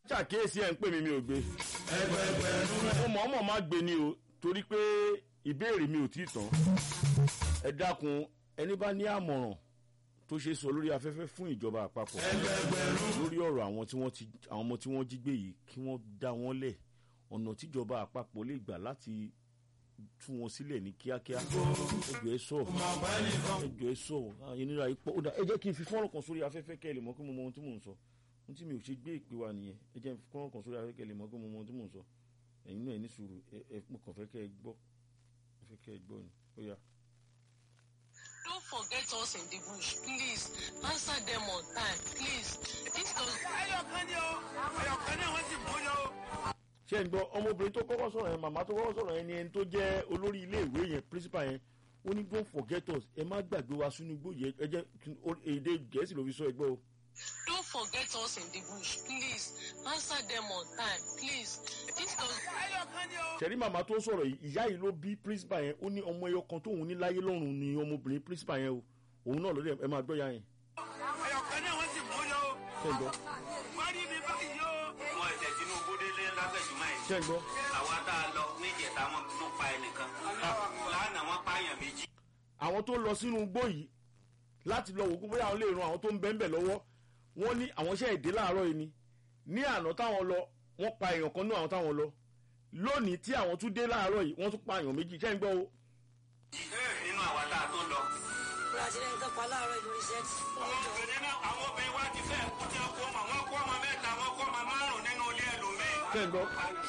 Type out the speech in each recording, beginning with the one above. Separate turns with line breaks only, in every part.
ṣàkíyèsí ẹ̀ ń pè mí mi ò gbé mo mọ̀ ọ́mọ̀ má gbé ni o torí pé ìbéèrè mi ò tí ì tán ẹ dákun ẹni bá ní àmọ̀ràn tó ṣe sọ lórí afẹ́fẹ́ fún ìjọba àpapọ̀ lórí ọ̀rọ̀ àwọn tí wọ́n ti àwọn ọmọ tí wọ́n jí gbé yìí kí wọ́n dá wọn lẹ̀ ọ̀nà tíjọba àpapọ̀ lè gbà láti tú wọn sílẹ̀ ní kíákíá ẹjọ́ ẹ sọ ẹjọ́ ẹ sọ ìnira yìí pọ̀ ó dà ẹ jẹ́ kí n fi fọ́nrán kan sórí afẹ́fẹ́ kẹ́ ẹ lè mọ̀ pé mo mọ ohun tí mò ń sọ ohun tí mi ò ṣe gbé ìpè wa nìyẹn ẹ jẹ́ fọ́nrán kan sórí afẹ́fẹ́ kẹ́ ẹ lè mọ̀ pé mo mọ ohun tí mò ń sọ ẹ̀yin náà ẹ ní sùúrù ẹ ẹ mo kàn fẹ́ kẹ́ ẹ gbọ́ fẹ́ kẹ́ ẹ gbọ́ ni ó yá.
Don't forget us in the bush, please. Answer them on time, please. This does
ẹyọkan ni o ẹyọkan náà wọ́n sì mú yọ o.
ṣé ń gbọ́ ọmọbìnrin tó kọ́kọ́ sọ̀rọ̀ yẹn màmá tó kọ́kọ́ sọ̀rọ̀ yẹn ni ẹni tó jẹ́ olórí iléèwé yẹn principal yẹn ó ní don't forget us ẹ má gbàgbé wa sínú igbó yẹn ẹ jẹ́ kí- ó- èdè gẹ̀ẹ́sì ló fi sọ ẹgbẹ́ o.
Don't forget us in the bush, please. Answer them on time, please. This does
ẹyọkan ni o.
ṣẹ̀rí màmá tó sọ̀rọ̀ yìí ìyá yìí ló bí principal yẹn ó ní ọmọ ẹyọ kan tóun ní láyé lọ́rùn ni ọmọbìnrin principal yẹn o òun náà lórí ẹ máa gbọ́ ya yẹn
ẹyọkan náà wọ́n sì mú yọ o.
ṣé ń gbọ́
wọ́n rí mi báyìí o.
wọn ẹsẹ tinubu délé lágbèjúmọ yìí
ṣé ń gbọ́
àwa tá a lọ níjẹta wọn tún pa ẹnìkan lánàá wọn pààyàn méjì.
àwọn tó lọ sínú igbó yìí láti lọ wò ó bóyá àwọn lè ran àwọn tó ń bẹ́ńbẹ̀ lọ́wọ́ wọ́n ní àwọn iṣẹ́ èdè láàárọ̀ yìí ni ní àná táwọn lọ wọ́n pa èèyàn kan ní àwọn táwọn lọ lónìí tí àwọn tún dé láàárọ̀ yìí wọ́n tún pa èèyàn méjì ṣé ń gbọ́ o
nínú àwa tá a tó lọ.
Brazilian tó pa láàárọ̀ ìlú rìsẹ́ẹ̀tì.
àwọn obìnrin náà àwọn obìnrin wa ti fẹ́ kú tí wọ́n kó ọmọ wọn kó ọmọ mẹ́ta wọn kó ọmọ márùn-ún nínú ilé ẹlòmíì.
ṣé ń gbọ́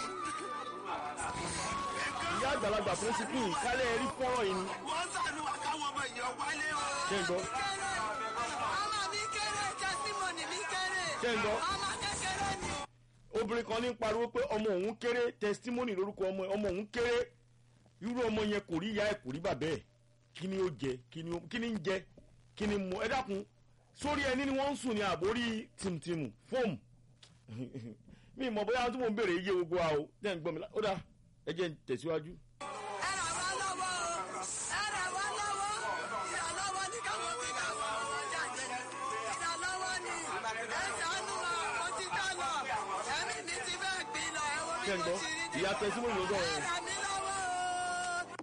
ìyá àgbàlagbà tó ń ti pín ìkálẹ̀ rí fọ́rọ̀ yìí ni
wọ́n sànù àkáwọn ọmọ èèyàn wálé o.
ṣé ń gbọ́
Ọmọ mi kéré, testimony mi kéré.
ṣé ń gbọ́
Ọmọ kékeré ni.
obìnrin kan ní ń pariwo pé ọmọ òun kéré testimony lórúkọ ọmọ ẹ̀, ọmọ òun kéré irú ọmọ yẹn kò rí ìyá ẹ̀ kò rí bàbá ẹ̀ kí ni ó jẹ kí ni ó- kí ni ń jẹ kí ni mu ẹ dákun sórí ẹni ni wọ́n ń sùn ní àbórí tìmùtìmù fóòmù mi mọ̀ bóyá tí mo ń béèrè iye gbogbo wa o jẹ́ ń gbọ́ mi lá- ó dà ẹ jẹ́ ń tẹ̀síwájú.
Ẹ ràn wá lọ́wọ́ o. Ẹ ràn wá lọ́wọ́. Ìrànlọ́wọ́ ní káwọn wí káwọn ọmọ jáde. Ìrànlọ́wọ́ ni. Ẹ ṣàánú wa, mo ti dá lọ. Ẹ̀mí mi ti fẹ́ gbin lọ. Ẹ wo bí
ṣé ń
mo
gbọ́
ti rí ní.
ìyá testimony ló sọ̀rọ̀
Ẹ
yẹn.
ràn mí lọ́wọ́ o.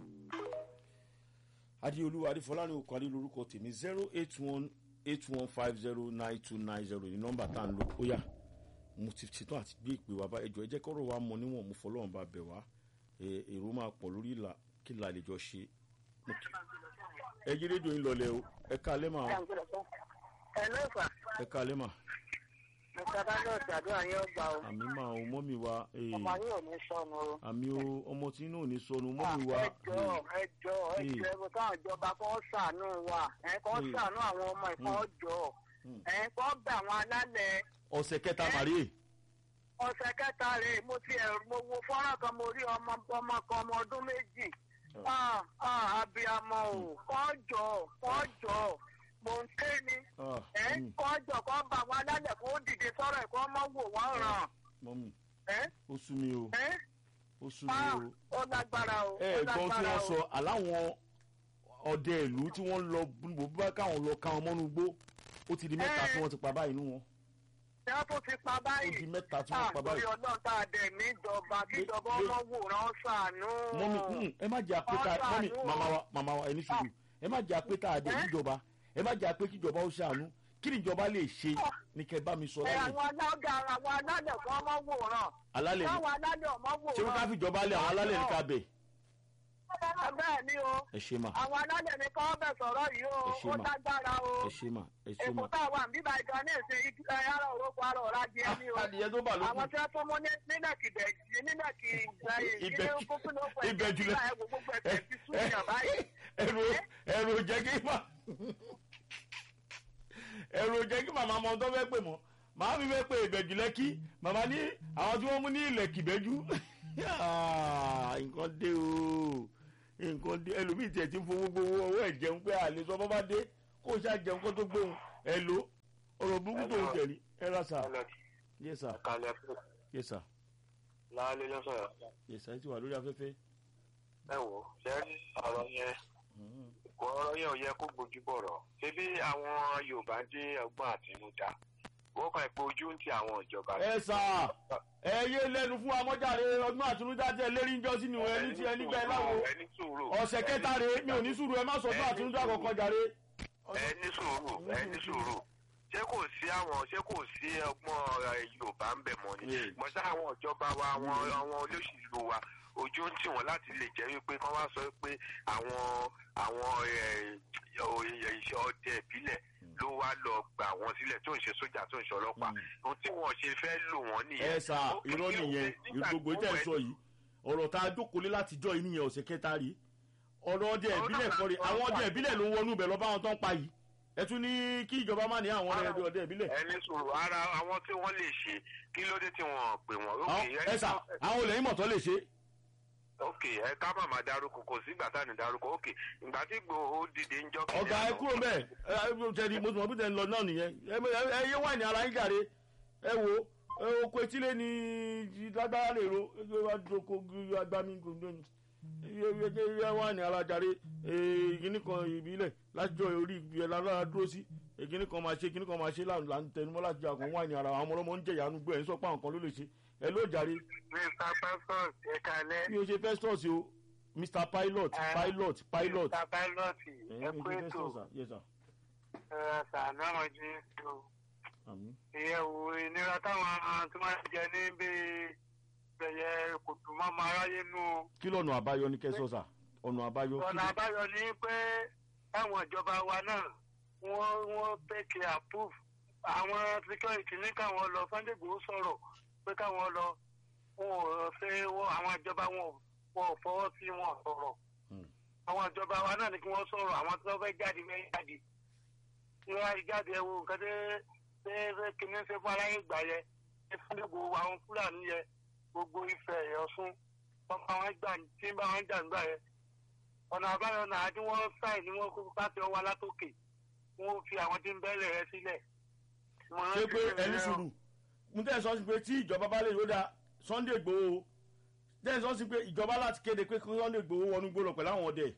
adéolú adéfọláni okòwádé lórúkọ tèmi zero eight one eight one five zero nine two nine zero ní nọ́mbà tá à ń lò ó yá mo ti ṣetán àti gbé ìpè wá bá ẹjọ ẹ jẹ́ kọ́rọ̀ wa mọ níwọ̀n mo fọlọ́run bá bẹ̀ wá ẹ, èrò máa pọ̀ lórí ìlà kí la lè jọ ṣe Mo kí- ẹ yí rédíò yín lọlẹ o ẹ ká alẹ́ mà o,
ẹ ló fà
ẹ ká alẹ́ mà
mr báyọ̀ ṣàdúrà yín ọgbà o
àmì mà o mọ́mì wa ee,
ọmọ yín ò ní sọnù o.
àmì o ọmọ tí náà ò ní sọnù mọ́mì wa
ẹ jọ ẹ jọ ẹ
Hmm.
jọ ẹ bọ káwọn ìjọba kan ṣàánú wa ẹ kàn
Hmm.
ṣàánú àwọn ọmọ ìkan jọ
Hmm.
ẹ kàn bẹ àwọn alálẹ̀
ọ̀sẹ̀ kẹta màríè
ọ̀sẹ̀ kẹta rè mo ti ẹ̀ mo wo fọ́nrán kan mo rí ọmọ ọmọ kan ọmọ ọdún méjì ah ah abiyamọ o kàn jọ kàn jọ mò ń ké ni
Ah,
ẹ
mọ́mì,
kàn jọ kàn bá àwọn alálẹ̀ kó dìde sọ̀rọ̀ ẹ̀ kó mọ̀ wò wọ́n ràn
mọ́mì
ẹ
ó sú mi o
ẹ
ó sú mi
ah
o.
ó lágbára o ó
ẹ gbọ́n tí
lágbára
wọ́n
o.
sọ aláwọn ọdẹ ìlú tí wọ́n lọ bó bá káwọn lọ ká wọn mọ́nú gbó ó ti di mẹ́ta
Ẹ.
tí wọ́n ti pa báyìí nú wọn
ṣé wọ́n tún ti pa
ó
báyìí.
di mẹ́ta tí wọ́n pa
àtòrí
báyìí.
ọlọ́run tá a dẹ̀ níjọba kíjọba
lé-
ọmọ wòran ṣàánú.
mọ́mí mm, ẹ má jẹ́ àpéta
Ọ̀sán
mọ́mí
àánú o.
màmá wa màmá wa ẹni sùúrù ẹ má jẹ́ àpéta àdé
Ẹ.
níjọba ẹ má jẹ́ àpé kíjọba ó ṣàánú kí ni ìjọba lè ṣe ní kẹ́ bá mi sọ
ẹ
láyè
àwọn alága àwọn alálẹ̀ fún ọmọ wòran.
alálẹ̀ ni
káwọn alálẹ̀ ọmọ
ṣé wọ́n ká
wòran.
fi ìjọba lé àwọn alálẹ̀ ní ká bẹ̀
bẹ́ẹ̀ ni o
ẹ ṣe mà
àwọn alálẹ̀ ní kọ́ bẹ̀ sọ̀rọ̀ yìí o
Ẹ ṣé
ó
mà.
lágbára o.
ẹ ṣe mà ẹ ṣe mà
èkó tá a wà níbà ìjọ ní ìsìn ara òrókò ara ọ̀rá di ẹni o.
adìyẹ tó bà lókun
àwọn tí wọ́n tún mú ní- nílẹ̀ kìbẹ̀jì nílẹ̀ kì í gbẹ
Ibẹ̀-
ìdílé kókó ló pẹ̀
ibẹ̀ jùlọ.
gbogbo ẹ̀fẹ̀ ti sún yàn báyìí.
ẹrù ẹrù jẹ́ kí mà ẹrù jẹ́ kí màmá mọ tó fẹ́ pè mọ́ màá mi fẹ́ pè ìbẹ̀jù lẹ́kí màmá ní àwọn tí wọ́n mú ní ilẹ̀ kìbẹ́jú nǹkan dé o nǹkan dé ẹlòmíì tiẹ̀ ti ń fowó gbowó owó ẹ̀ jẹun pé àlè sọ bọ́ bá dé kó o ṣáà jẹun kó tó gbóhùn ẹ lò ọ̀rọ̀ burúkú tó ń jẹ̀rí ẹ ra sà yẹ sà
kalẹ̀ fún
yẹ sà
láàlẹ́ lọ́sọ̀rọ̀
yẹ sà ẹ ti wà lórí afẹ́fẹ́.
ẹ wò ṣe ọ̀rọ̀ yẹn ọ̀rọ̀ yẹn ò yẹ kó gbójú bọ̀rọ̀ ṣebí àwọn yorùbá dé ọgbọ́n àtinúdá
ó kàn pé ojú ń ti àwọn ìjọba.
ẹ sà ẹ yé lẹnu fún amọ́jàre ọdún àtúndá tẹ lérí ń jọ sínú ẹni tí ẹni gbẹ láwo
ẹni sùúrù
ọ̀sẹ̀ kẹta rèé mi ò ní sùúrù ẹ má sọ ọdún àtúndá kankan jàre.
ẹni sùúrù ẹni sùúrù ṣé kò sí àwọn ṣé kò sí ọgbọ́n ẹ, yorùbá ń bẹ̀ mọ́ ni
Mm.
mo sá àwọn ìjọba wa àwọn àwọn olóṣèlú wa ojú ń tì wọ́n láti lè jẹ́ wípé kán wá sọ pé àwọn àwọn ẹ, ẹ, iṣẹ́ ọdẹ ìbílẹ̀ ló wá lọ gbà wọ́n sílẹ̀ tó ń ṣe sójà tó ń ṣe ọlọ́pàá ohun tí wọ́n ṣe fẹ́ lò wọ́n nìyẹn.
ẹ sà
Ó kì í
irọ́
ṣe
nìyẹn
pé nígbà
gbogbo
tó
ìtẹ̀ ń
wẹ̀
sọ yìí ọ̀rọ̀ tá a jókòó lé látijọ́ yìí nìyẹn ọ̀sẹ̀ kẹta rí ọ̀rọ̀ ọdẹ ìbílẹ̀ kọ́re àwọn ọdẹ ìbílẹ̀ ló ń wọnú ibẹ̀ lọ bá wọn tán pa yìí ẹ tún ní kí ìjọba má ní àwọn ọdẹ ọdẹ ìbílẹ̀.
ẹni sùúrù ara àwọn tí wọ́n lè ṣe kí ló dé tí wọ́n pè wọ́n.
Àwọn-
Okay,
ẹ sà àwọn olè ìmọ̀ tó lè ṣe
ok ẹ ká má máa darúkọ kò sígbà tá à ní darúkọ ok ìgbà tí gbòòó dìde ń jọ kìnìún
ọ̀gá ẹ
àná.
kúrò bẹ́ẹ̀ ẹ ẹ tẹ̀lé mo tún mọ̀ bí tẹ̀ ń lọ náà nìyẹn ẹ ẹ- ẹ yé wáìnì ara yín jàre ẹ wo ẹ oko etílé ni lágbára lè ro ẹ wá doko agbami gbogbo ni ẹ ẹ ẹ wáìnì ara jàre ìkíní kan ìbílẹ̀ lájọ orí ẹ lára dúró sí ìkíní kan máa ṣe ìkíní kan máa ṣe là là ń tẹnumọ́ láti jà kún wáìnì ara àwọn ọmọlọ́mọ ń jẹ̀yà nùgbọ́ ẹ̀ ń sọ pé àwọn kan ló lè ṣe ẹ ló jàre
mr pastor ẹ kalẹ.
mi ò ṣe festus o mr pilot
Ah.
pilot pilot
mr pilot
ẹ
ẹ
mi
kú
ṣe
ètò
festus sir yes sir
ẹ sàánú àwọn jí o.
àmín.
ìyẹ̀wò ìnira táwọn tí wọ́n jẹ ní bí bẹ̀yẹ kòtò mọ́mọ́ aráyé nù o.
kí lọ́nà àbáyọ ní kẹsọ́sà ọ̀nà àbáyọ kí
ọ̀nà àbáyọ ni pé táwọn ìjọba wa náà wọ́n wọ́n take approve àwọn security ní káwọn lọ sunday igbòho sọ̀rọ̀ pé káwọn lọ wọn ò fẹ́ wọ́n àwọn ìjọba wọn ò- wọn ò fọwọ́ sí wọn ò sọ̀rọ̀
Hmm.
àwọn ìjọba wa náà ni kí wọ́n sọ̀rọ̀ àwọn tí wọ́n fẹ́ jáde fẹ́ jáde tí wọ́n á jáde ẹ wo nǹkan tẹ́ tẹ́ tẹ́ kìíní ṣe fún aráyé gbà yẹ ẹ sunday igbòho àwọn fúlàní yẹ gbogbo ìfẹ́ ẹ̀yọ́sún wọ́n bá wọn gbà tí ń bá wọn jà ń gbà yẹ ọ̀nà àbáyọ náà tí wọ́n sáì ní wọ́n kó pàṣẹ ọwọ́ alátòkè wọ́n fi àwọn tí ń bẹ́lẹ̀ rẹ sílẹ̀.
ṣé pé ẹni sùúrù mo tẹ́ ẹ sọ sí pé tí ìjọba bá lè yọ̀dà sunday igbòho tẹ́ ẹ sọ sí pé ìjọba láti kéde pé kí sunday igbòho wọnú gbòòrò pẹ̀lú àwọn ọdẹ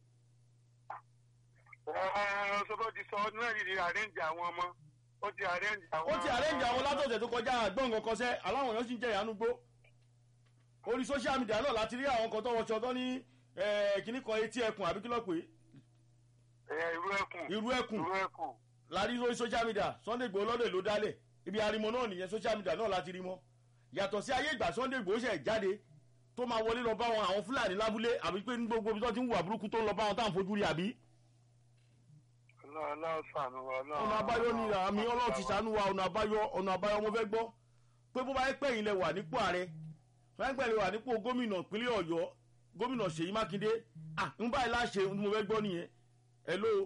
ọ̀sọ́gbọ́n ti sọ ọdún náà yìí àrẹ́ǹjì àwọn ọmọ ó ti àrẹ́ǹjì àwọn.
ó ti àrẹ́ǹjì àwọn látọ̀tẹ̀ tó kọjá àgbọ̀n kankan sẹ́ aláwọn èèyàn sì ń jẹ́ ìyanu gbó orí social media náà láti rí àwọn kan tó wọṣọ tó ní kíní kan etí ẹkùn àbí kí ló pé
ẹ irú ẹkùn
irú ẹkùn
irú ẹkùn.
láti lórí social media sunday igbòho lọ́dẹ̀ ló dálẹ̀ ibi arimọ náà nìyẹn social media náà láti rí mọ́ yàtọ̀ sí ayé ìgbà sunday igbòho ṣẹ̀ jáde tó máa wọlé lọ bá wọn àwọn fúlàní lábúlé àbí pé ní gbogbo ibi tó ti ń wà burúkú tó ń lọ bá wọn táwọn fojú rí àbí.
ọlọ́run sànù wa
ọ̀nà àbáyọ ni àmì ọlọ́run ti sànú wa ọ̀nà àbáyọ ọ̀nà àbáyọ mo fẹ́ gbọ́ pé bó bá yẹ pé ẹ̀yin lẹ wà nípò ààrẹ fẹ́ńpẹ́ lè wà nípò gómìnà ìpínlẹ̀ ọ̀yọ́ gómìnà ṣèyí mákindé à ń báyìí láṣẹ ohun tí mo fẹ́ gbọ́ nìyẹn hello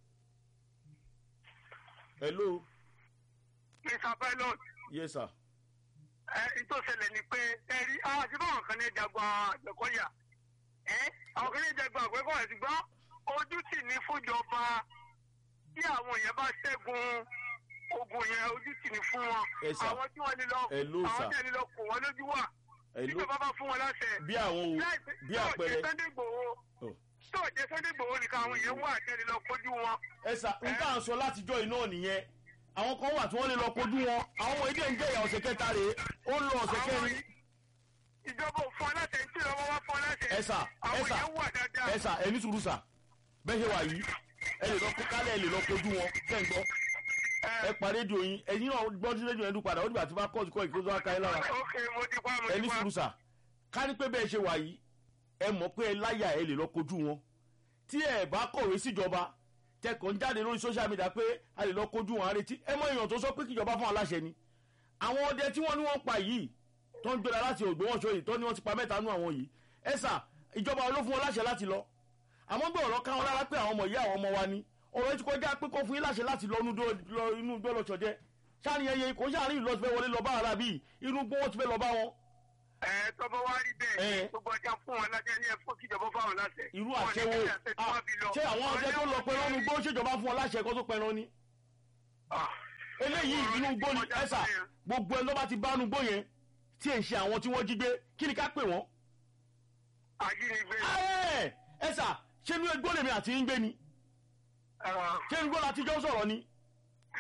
hello
mr pilot
yes sir
ẹ tó ṣẹlẹ̀ ni pé ẹ rí àti báwọn kan ní jagun àgbẹ̀kọ́yà ẹ àwọn kan ní jagun àgbẹ̀kọ́yà ṣùgbọ́n ojú sì ní fúnjọba tí àwọn èèyàn bá ṣẹ́gun ogun yẹn ojú sì ní fún wọn
Ẹ sà.
àwọn tí wọ́n lè lọ
Hello,
àwọn
sà.
tí wọ́n lè lọ kò wọ́n lójú wà
hello
tíjọba bá fún wọn láṣẹ.
bí àwọn wo bí àpẹẹrẹ
sunday gbòho
Oh.
tó jẹ sunday gbòho nìkan àwọn èèyàn wà tẹ́lẹ̀ lọ kojú wọn.
ẹ sà n tá à ń sọ látijọ́ iná nìyẹn àwọn kan wà tí wọ́n lè lọ kojú wọn àwọn ọmọ ilé ń jẹ̀yà ọ̀sẹ̀ kẹta rèé ó ń lọ ọ̀sẹ̀
Àwọn
kẹrin
ìjọba ò fún ọ láṣẹ tí ìjọba wá fún ọ láṣẹ.
ẹ sà ẹ
àwọn
sà
èèyàn wà dáadáa.
ẹ sà ẹ ní sùúrù sà bẹ́ẹ̀ ṣe wà yìí ẹ lè lọ kó kálẹ̀ ẹ lè lọ kojú wọn kẹ́ ń gbọ́ ẹ pa rédíò yín ẹ̀yin náà gbọ́ sí rédíò yẹn dún padà ó dìgbà tí bá kọ́ọ̀tù kọ́ ìkóso aka ẹ lára
ok mo ti pa mo
ẹ
ti
ní
pa.
sùúrù sà ká ní pé bẹ́ẹ̀ ṣe wà yìí ẹ mọ̀ pé ẹ láyà ẹ lè lọ kojú wọn tí ẹ bá kọ̀wé síjọba tẹkọ̀ ń jáde lórí social media pé a lè lọ kojú wọn àrètí ẹ mọ èèyàn tó sọ pé kíjọba fún aláṣẹ ni àwọn ọdẹ tí wọ́n ní wọ́n pa yìí tó ń gbéra láti ògbómọ̀ṣọ́ yìí tó ní wọ́n ti pa mẹ́ta nú àwọn yìí ẹ sà ìjọba ló fún wọn láṣẹ láti lọ àmọ́ gbé ọ̀rọ̀ káwọn lára pé àwọn ọmọ ìyá àwọn ọmọ wa ni ọ̀rọ̀ yìí ti kọjá pé kó fún yín láṣẹ láti lọ inú igbó lọ́sọ̀jẹ́ sáàni ẹyẹ kò sáàrin ìlú ọ̀sẹ̀ wọlé lọ bá ara bíi inú igbó wọn ti fẹ́ lọ bá wọn.
ẹ tọ́bọ̀ wá rí
Ẹ.
bẹ́ẹ̀ gbogbo ọjà fún wọn láṣẹ ní ẹ̀fọ́ kíjọba fáwọn láṣẹ.
irú
Wọn ní
àṣẹwó
kí àṣẹ tí wọ́n fi lọ.
ṣé àwọn ọdẹ tó lọ pẹ̀lú ọ̀nù igbó ṣèjọba fún wọn láṣẹ kó tó pẹ̀lú ni.
Ah.
eléyìí inú igbó ni ẹ̀sà gbogbo ẹni tó bá ti bá inú igbó yẹn tí ẹ̀ ń ṣe àwọn tí wọ́n jí gbé kí ni ká pè wọ́n.
ajínigbé.
Ẹ, ẹ̀sà ṣé inú igbó lèmi àti ń gbé ni
Ah.
ṣé inú igbó láti jọ sọ̀rọ̀ ni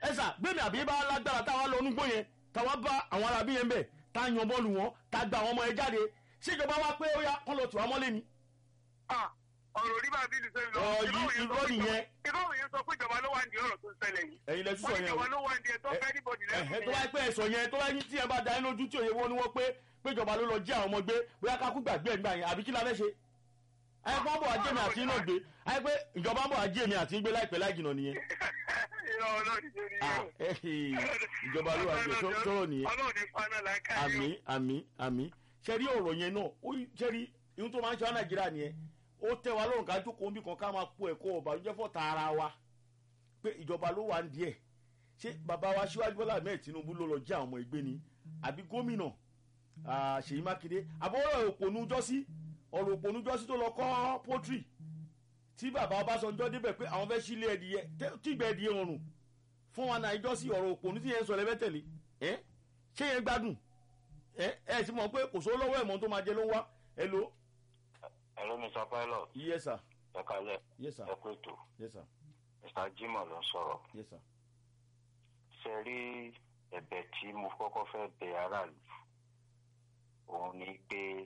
ẹ sà gbẹmí àbí bá lágbára táwa lọ onúgbó yẹn táwa bá àwọn arábí yẹn bẹ tá a yan bọ́ọ̀lù wọn tá a gba àwọn ọmọ yẹn jáde ṣèjọba wa pé ó yá kán lọ tù wá mọ́lé ni.
Ah, ọ̀rọ̀ orí bá bílù sẹ́yìn lọ.
Ọ̀, yí- irọ́ nìyẹn.
irọ́ òye sọ pé ìjọba ló wà ní ọ̀rọ̀ tó ń ṣẹlẹ̀ yìí.
ẹ̀yin lẹ
wọ́n
sísọ
ní
yẹn o
ìjọba ló wà ní ẹ̀ tó
Ẹ-
fẹ́ níbọ̀dì
ẹ̀hẹ́
lẹ́nu
tó bá pẹ́ ẹ̀sọ̀ yẹn tó bá yín tí ẹ bá da yín lójú tí òye wọn ni wọ́n pé péjọba ló lọ jí àwọn ọmọ gbé bóyá ká kú gbàgbé ẹ̀ nígbà yẹn àbí kí la fẹ́ ṣe. ayé kó bọ̀ ajé mi àti iná gbé ayé pé ìjọba ń bọ̀ ajé mi àti gbé láìpẹ́ láì jìnnà nìyẹn.
irọ́ ọlọ́ọ̀dì ṣe ni
Ah, ẹ̀hẹ́, ìjọba ló wà gbé sọ̀rọ̀ nìyẹn.
ọlọ́ọ̀dì paná láìka
àmì àmì àmì ṣẹ́rí ọ̀rọ̀ yẹn náà ó ṣẹ́rí ihun tó máa ń ṣe wá nàìjíríà nìyẹn ó tẹ́ wa lọ́rùn ká jókòó níbi kan ká máa po ẹ̀kọ́ ọ̀bàlújẹ́ fọ́ta ara wa pé ìjọba ló wà ń díẹ̀ ṣé bàbá wa síwájú bọ́lá ahmed tinubu ló lọ jí àwọn ọmọ ẹgbẹ́ ni àbí gómìnà ah, ṣèyí mákindé àbọ̀rọ̀ òpònú jọ́sí ọ̀rọ̀ òpònú jọ́sí tó lọ kọ́ pọ́tírì tí bàbá ọbásanjọ́ débẹ̀ pé àwọn fẹ́ sílé ẹdìyẹ tẹ́- tí ìgbẹ́ ẹdìyẹ rọrùn fún wa náà ìjọ́sí ọ̀rọ̀ òpònú tí yẹn ń sọ lẹ́fẹ̀tẹ̀lé ẹ́ ṣé yẹn gbádùn ẹ ẹ ti mọ̀ pé kò sówó lọ́wọ́ ẹ̀mọ́ tó máa jẹ ló ń wá ẹ lo.
Hello, Mr. Pilot.
yes sir
Ẹ kalẹ̀.
yes sir
Ẹ kú ètò.
yes sir
Mr. Jimoh ló ń sọ̀rọ̀.
yes sir.
Ṣé rí ẹ̀bẹ̀ tí mo kọ́kọ́ fẹ́ bẹ aráàlú? Òun ni pé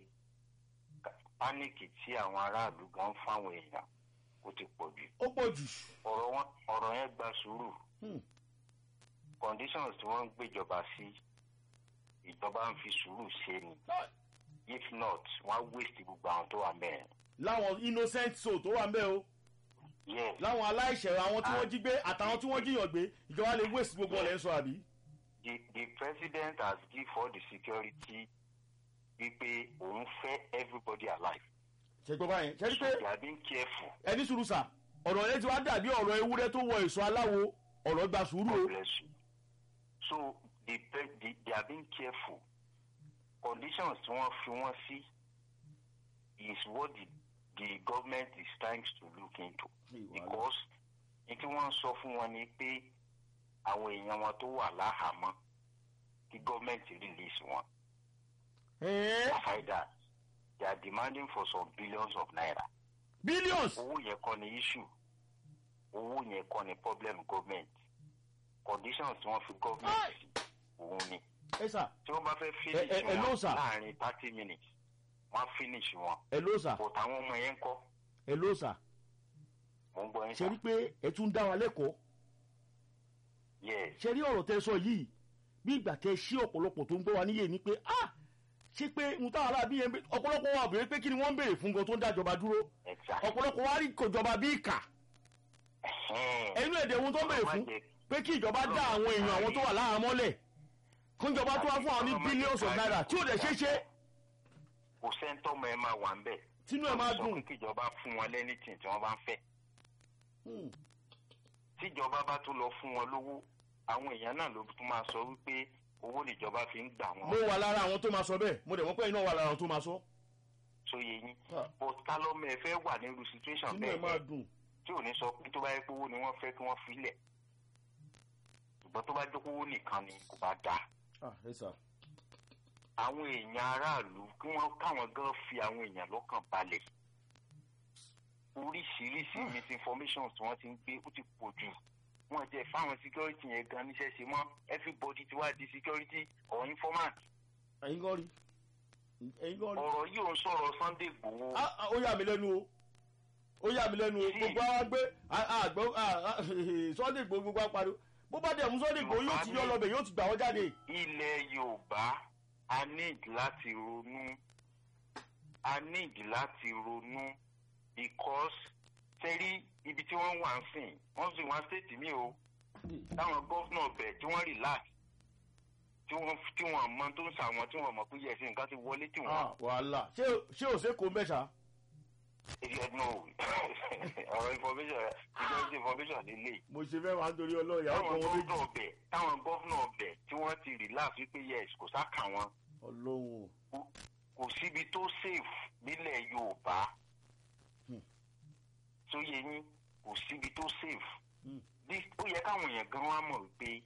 pánìkì tí àwọn aráàlú gan fáwọn èèyàn ó ti pọ̀ jù.
ó pọ̀ jù.
Ọ̀rọ̀ wọn ọ̀rọ̀ yẹn gba sùúrù.
Hmm.
Conditions tí wọ́n ń gbéjọba sí, ìjọba ń fi sùúrù ṣe ni. If not, wọ́n á waste gbogbo àwọn tó wà mẹ́rin.
láwọn innocent soul tó wà ń bẹ́ o
Yes.
láwọn aláìṣẹ̀ àwọn tí wọ́n jí gbé àtàwọn tí wọ́n jiyàn gbé ìjọba lè waste gbogbo ọ̀lẹ́ ń sọ àbí.
the the president has give all the security wípé òun fẹ́ everybody alive
ṣe gbọ́ báyẹn ṣe rí
so
pé
they are being careful
ẹni sùúrù sà ọ̀rọ̀ yẹn ti wá dàbí ọ̀rọ̀ ewúrẹ́ tó wọ èso aláwo ọ̀rọ̀ gba sùúrù o.
God bless you so the, pre- the they are being careful conditions tí wọ́n fi wọ́n sí is what the the government is trying to look into because ní tí wọ́n ń sọ fún wọn ni pé àwọn èèyàn wọn tó wà láhàámọ́ kí gọ́ọ̀mẹ̀ntì release wọn.
Ẹ̀ẹ́,
aside that they are demanding for some billions of naira.
billions
owó yẹn kọ́ ni issue owó yẹn kọ́ ni problem government conditions tí wọ́n fi government sí òun ni
ẹ sà
tí wọ́n bá fẹ́
Ẹ-
finish
ẹ- ẹ ló
wọn
sà.
láàrin thirty minutes wọ́n á finish wọn
ẹ ló sà
but àwọn ọmọ yẹn ń kọ́
ẹ ló sà
mò ń gbọ́ yín
ṣe
sà
rí pé ẹ tún dá wa lẹ́kọ̀ọ́
yes
ṣe rí ọ̀rọ̀ tẹ sọ yìí bí ìgbà tẹ ṣí ọ̀pọ̀lọpọ̀ tó ń gbọ́ wa níyè ni pé ah ṣé pé n táwọn aráàbí yẹn ń bẹ- ọ̀pọ̀lọpọ̀ wa béèrè pé kí ni wọ́n ń béèrè fún gan tó ń dájọba dúró
exactly
ọ̀pọ̀lọpọ̀ wa rí ìkọjọba bí ìkà
Ẹ̀hẹ́n.
ẹnu èdè ohun tó ń béèrè fún
Ọlọ́run má jẹ́-
pé kí ìjọba dá àwọn èèyàn àwọn tó wà láhàámọ́lẹ̀ kó ìjọba tó wá fún àwọn ní billions of naira tí ò dẹ̀ ṣeé ṣe
kò sẹ́ńtọ́mọ ẹ máa wà ń bẹ̀
tínú ẹ̀ máa
sọ
dùn.
pé kíjọba fún wọn lẹ́nìtìn tí wọ́n bá ń fẹ́
Hmm.
tíjọba bá tún lọ fún wọn lówó àwọn èèyàn náà ló tún máa sọ wípé owó níjọba fi ń gbà
mo
wọn
wà lára àwọn tó máa sọ bẹ́ẹ̀ mo dẹ̀ mọ̀ pé iná wà lára àwọn tó máa sọ
sóye yín
Ah.
but kálọ́mọ ẹ fẹ́ wà nírú situation
tínú ẹ̀
bẹ́ẹ̀
máa
yẹn
dùn.
tí ò ní sọ pé tó bá yẹ pé owó ni wọ́n fẹ́ kí wọ́n filẹ̀ ṣùgbọ́n tó bá jẹ́ pé owó nìkan ni kò bá dáa
ah ẹ sà
àwọn èèyàn aráàlú kí wọ́n káwọn gan fi àwọn èèyàn lọ́kàn balẹ̀ oríṣiríṣi misinformation tí wọ́n ti ń gbé ó ti pọ̀ jù wọ́n jẹ́ fáwọn security yẹn gan níṣẹ́ ṣe mọ́ everybody ti wá di security or informant
ẹ̀yin gan rí ẹ̀yin gan rí.
ọ̀rọ̀ yìí ò ń sọ̀rọ̀ Sunday Igboho
Ah, ah, ó yà mí lẹ́nu o ó yà mí lẹ́nu o
Sí.
gbogbo àwọn gbé àgbọ̀ Sunday Igboho gbogbo apariwo bó bá dẹ̀ mú Sunday Igboho yóò ti yọ lọ́bẹ̀ yóò ti gbà wọ́n jáde.
ilẹ̀ Yorùbá a need láti ronú a need láti ronú because tẹ́rí ibi tí wọ́n wà ń sìn wọ́n sì wọ́n state mi o táwọn gọ́fúnà bẹ̀ tí wọ́n relax tí wọ́n tí wọ́n mọ tó ń sàwọn tí wọ́n mọ̀ pé yẹ̀sìn nǹkan ti wọlé tí wọ́n
Ah, wàhálà ṣé ṣé ò ṣe kó mẹ́sà.
èdè ẹ̀dùn o ọ̀rọ̀ information security information lélẹ̀
mo ṣe fẹ́ wá nítorí ọlọ́ọ̀yà ó
táwọn
kàn wọ́n méjì.
gọ́fúnà bẹ̀ táwọn gọ́fúnà bẹ̀ tí wọ́n ti relax wípé yes kò sá kà wọ́n
ọlọ́run o.
kò síbi tó safe nílẹ̀ yorùbá tó yẹ yín kò síbi tó safe
Hmm.
This- ó yẹ káwọn èèyàn gan wá mọ̀ wípé